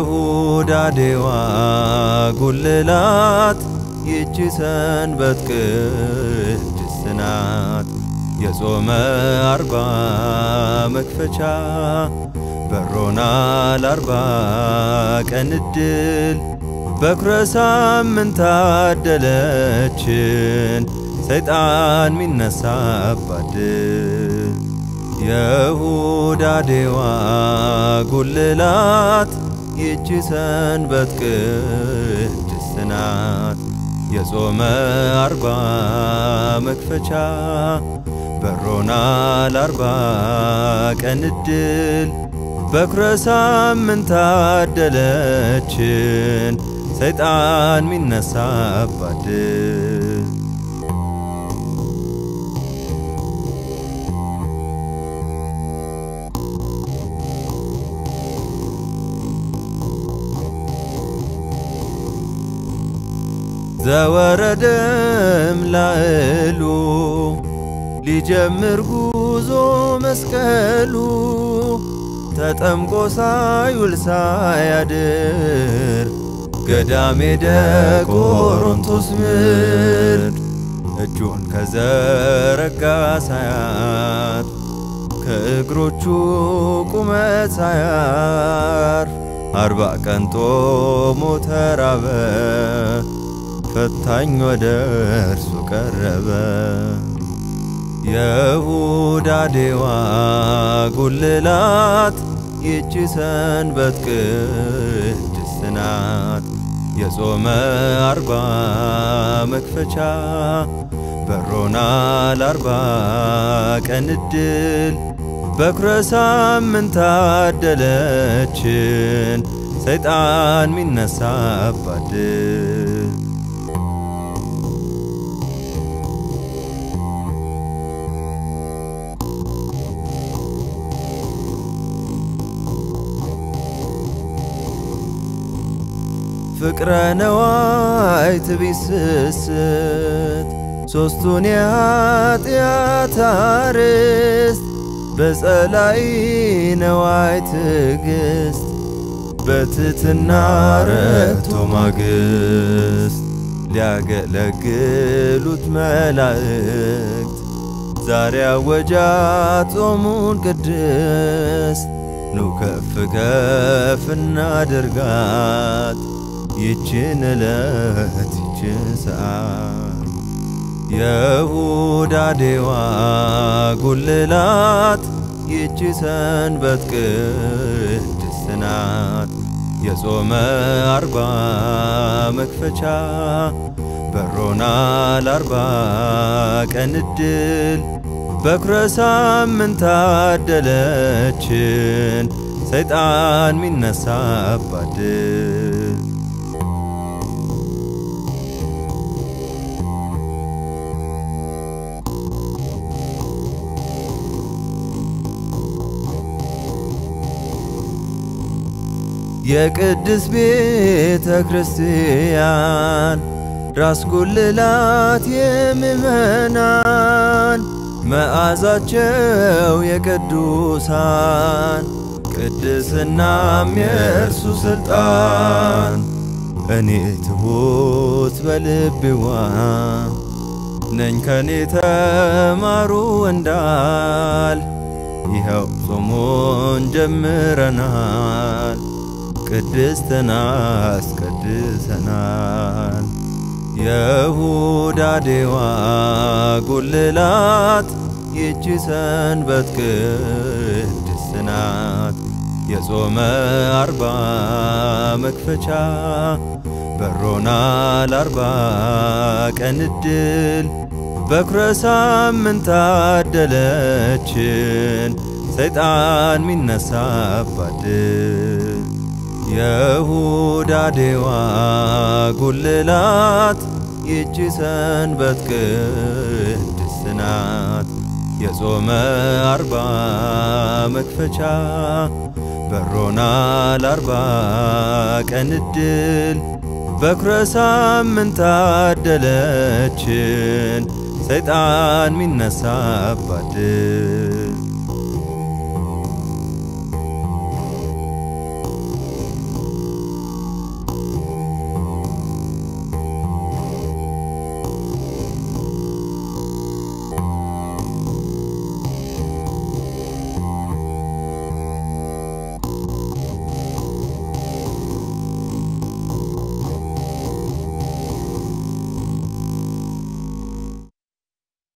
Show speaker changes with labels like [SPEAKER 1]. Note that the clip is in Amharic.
[SPEAKER 1] የሁዳዴዋ ጉልላት ይቺ ሰንበት ቅድስት ናት። የጾመ አርባ መክፈቻ በሮናል አርባ ቀን እድል በኩረ ሳምንት ታደለችን ሰይጣን ሚነሳባት ድል የሁዳዴዋ ጉልላት ይቺ ሰንበት ቅድስት ናት። የጾመ አርባ መክፈቻ በሮናል አርባ ቀን እድል በኩረ ሳምንት ታደለችን ሰይጣን ሚነሳባት ድል ዘወረደም ላዕሉ ሊጀምር ጉዞ መስቀሉ ተጠምቆ ሳይውል ሳያድር ገዳም ሄደ ቆሮንቶስ ምድር እጁን ከዘረጋ ሳያት ከእግሮቹ ቁመት ሳያርፍ አርባ ቀን ጦሞ ተራበ። ፈታኝ ወደ እርሱ ቀረበ። የሁዳዴዋ ጉልላት ይቺ ሰንበት ቅድስት ናት። የጾመ አርባ መክፈቻ በሮናል አርባ ቀን እድል በኩረ ሳምንት ታደለችን ሰይጣን ሚነሳባት ድል ፍቅረ ነዋይ ትቢስስት ሦስቱን የኀጢአት አርዕስት በጸላይ ነዋይ ትዕግሥት በትትና ረግቶ ማግስት ሊያገለግሉት መላእክት ዛሬ አወጃ ጾሙን ቅድስት ኑ ከፍ ከፍ እናድርጋት ይችን ዕለት ይችን ሰዓት የሁዳዴዋ ጉልላት ይቺ ሰንበት ቅድስት ናት። የጾመ አርባ መክፈቻ በሮናል አርባ ቀን እድል በኩረ ሳምንት ታደለችን ሰይጣን ሚነሳባት ድል የቅድስ ቤተ ክርስቲያን ራስ ጉልላት የምእመናን መዓዛቸው የቅዱሳን ቅድስናም የእርሱ ሥልጣን እኔ ትሑት በልቤዋ ነኝ ከኔ ተማሩ እንዳል ይኸው ጾሙን ጀምረናል ቅድስትን አስቀድሰናል። የሁዳዴዋ ጉልላት ይቺ ሰንበት ቅድስት ናት። የጾመ አርባ መክፈቻ በሮናል አርባ ቀን እድል በኩረ ሳምንት ታደለችን ሰይጣን ሚነሳባት ድል የሁዳዴዋ ጉልላት ይቺ ሰንበት ቅድስት ናት። የጾመ አርባ መክፈቻ በሮናል አርባ ቀን እድል በኩረ ሳምንት ታደለችን ሰይጣን ሚነሳባት ድል